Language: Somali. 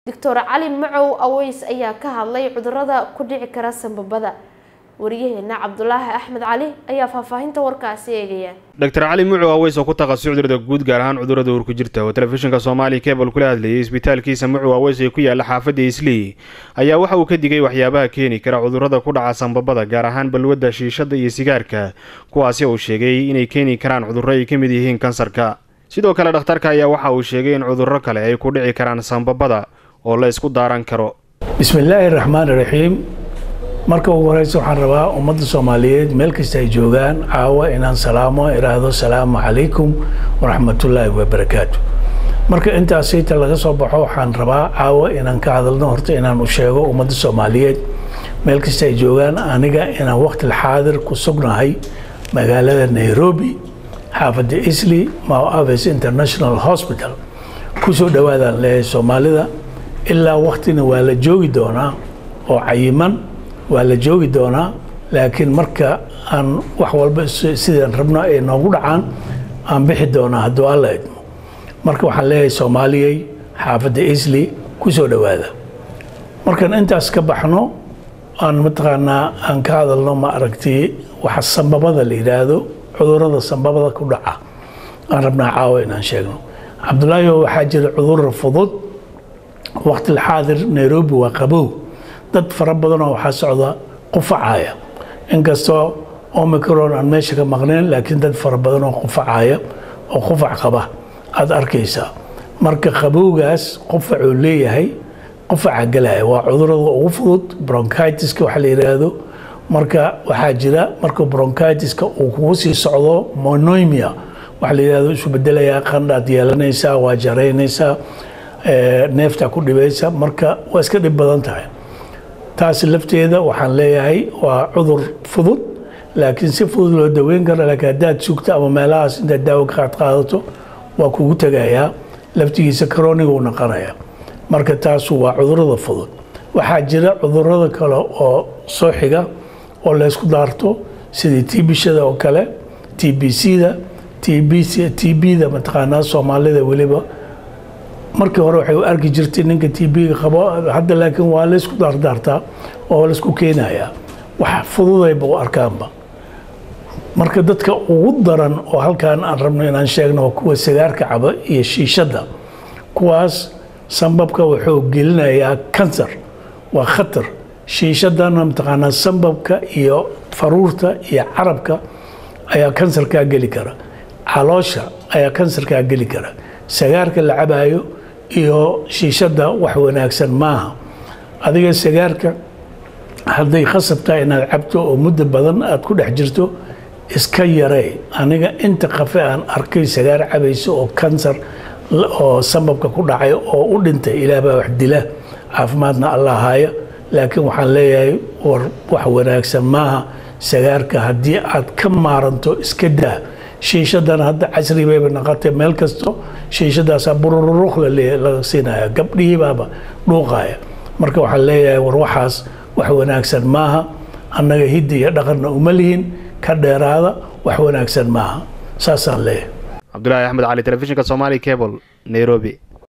doctor cali macow aweys ayaa ka hadlay cudurada ku dhici kara sanbabada wariyaheena cabdulaahi axmed cali ayaa faahfaahinta warkaasi eegaya dr cali mucu aweys oo ku takhasusay cudurada guud gaar ahaan cudurada uur ku jirta oo telefishinka soomaaliya kebal kula hadlayay isbitaalkiisa mucu aweys ee ku yaala xaafadda islii ayaa waxa uu ka digay waxyaabaha keeni kara cudurada ku dhaca sanbabada gaar ahaan balwadda shiishada iyo sigaarka kuwaasi uu sheegay inay keeni karaan cudurro ay ka mid yihiin kansarka sidoo kale dhakhtarka ayaa waxa uu sheegay in cudurro kale ay ku dhici karaan sanbabada oo la isku daaran karo bismillaahi raxmaan raxiim marka ugu horeysa waxaan rabaa ummadda soomaaliyeed meel kasta ay joogaan caawa inaan salaamo idhaahdo salaamu calaykum waraxmatullaahi wabarakaatu marka intaas sayta laga soo baxo waxaan rabaa caawa inaan ka hadalno horta inaan u sheego ummadda soomaaliyeed meel kasta ay joogaan aniga inaan waqti xaadir ku sugnahay magaalada nairobi xaafadda isli mau aves international hospital kusoo dhawaadaan leeyahay soomaalida ilaa waqtina waa la joogi doonaa oo cayiman waa la joogi doonaa laakiin marka aan wax walba sidaan rabno ay noogu dhacaan aan bixi doonaa hadduu alla idmo marka waxaan leeyahay soomaaliyey xaafadda isli ku soo dhowaada markaan intaas ka baxno aan mataqaanaa aan ka hadalno ma aragti waxa sambabada la yidhaahdo cudurada sambabada ku dhaca aan rabnaa caawa inaan sheegno cabdulaahi waxaa jira cudurra fudud waqti xaadir nairobi waa qabow dad fara badanoo waxaa socda qufacaya inkastoo omicron aan meesha ka maqnayn laakiin dad fara badanoo qufacaya oo qufac qaba aada arkaysaa marka qabowgaas qufacuu leeyahay qufaca galaya waa cudurada ugu fudud bronchitiska waxa la yidhaahdo marka waxaa jira marka bronchitiska uu kugu sii socdo monomia waxa la yidhahdo isu bedelayaa qandhaad yeelanaysaa waa jaraynaysaa neefta ku dhibaysa marka waa iska dhib badan tahay taasi lafteeda waxaan leeyahay waa cudur fudud laakiin si fudud loo daweyn karo laakiin haddaad sugto ama meelahaas intaad daawo ka qaad qaadato waa kugu tegayaa laftigiisa karooniguu noqonaya marka taasu waa cudurada fudud waxaa jira cudurada kale oo soo xiga oo laysku daarto sidii tibishada oo kale t b c-da t b-da mataqaanaa soomaalida weliba markii hore waxay u arki jirtay ninka t b-ga qabo hadda laakiin waa laysku daardaartaa oo laysku keenayaa wax fududayba u arkaanba marka dadka ugu daran oo halkaan aan rabno inaan sheegno kuwa sigaarka caba iyo shiishadda kuwaas sambabka wuxuu gelinayaa kansar waa khatar shiishadana mataqaanaa sambabka iyo faruurta iyo carabka ayaa kansarkaa geli kara caloosha ayaa kansarkaa geli kara sagaarka la cabaayo iyo shiishadda wax wanaagsan maaha adiga sagaarka hadday khasab tahay inaad cabto oo muddo badan aad ku dhex jirto iska yarey aniga inta qafe aan arkay sagaar cabayso oo kansar oo sambabka ku dhacay oo u dhintay ilaah baa wax dila caafimaadna allah haaya laakiin waxaan leeyahay war wax wanaagsan maaha sagaarka haddii aad ka maaranto iska daa shiishadana hadda casri bayba noqotay meel kasto shiishadaasaa burururuk laga siinaya gabdhihiibaaba dhuuqaya marka waxaan leeyahay war waxaas wax wanaagsan maaha annaga hidda iyo dhaqanna uma lihin ka dheeraada wax wanaagsan maaha saasaan leeyahay cabdulaahi axmed cali telefishinka somaali cable nairobi